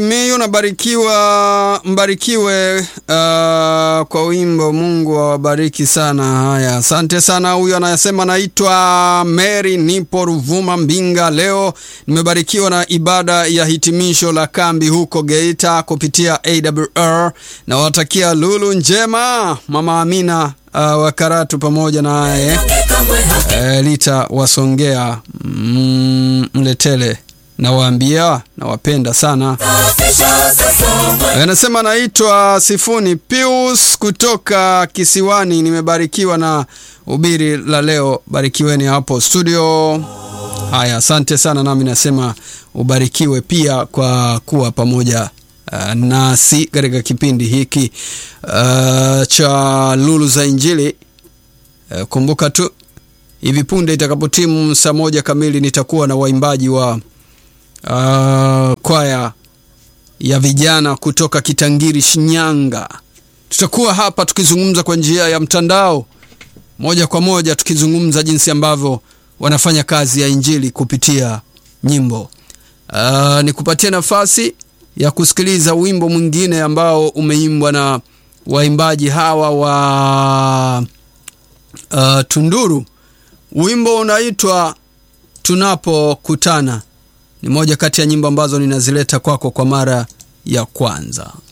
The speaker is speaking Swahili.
Miyu nabarikiwa, mbarikiwe uh, kwa wimbo. Mungu awabariki sana. Haya, asante sana. Huyu anayesema naitwa Mary, nipo Ruvuma Mbinga. Leo nimebarikiwa na ibada ya hitimisho la kambi huko Geita kupitia AWR. Nawatakia lulu njema, mama Amina uh, wa Karatu pamoja naye uh, Lita wasongea mm, Mletele nawaambia nawapenda sana. Anasema naitwa Sifuni Pius kutoka Kisiwani, nimebarikiwa na ubiri la leo. Barikiweni hapo studio. Haya, asante sana, nami nasema ubarikiwe pia kwa kuwa pamoja uh, nasi katika kipindi hiki uh, cha Lulu za Injili. Uh, kumbuka tu hivi punde itakapotimu saa moja kamili nitakuwa na waimbaji wa Uh, kwaya ya vijana kutoka Kitangiri, Shinyanga. Tutakuwa hapa tukizungumza kwa njia ya mtandao moja kwa moja, tukizungumza jinsi ambavyo wanafanya kazi ya injili kupitia nyimbo. Uh, nikupatie nafasi ya kusikiliza wimbo mwingine ambao umeimbwa na waimbaji hawa wa uh, Tunduru. Wimbo unaitwa Tunapokutana ni moja kati ya nyimbo ambazo ninazileta kwako kwa mara ya kwanza.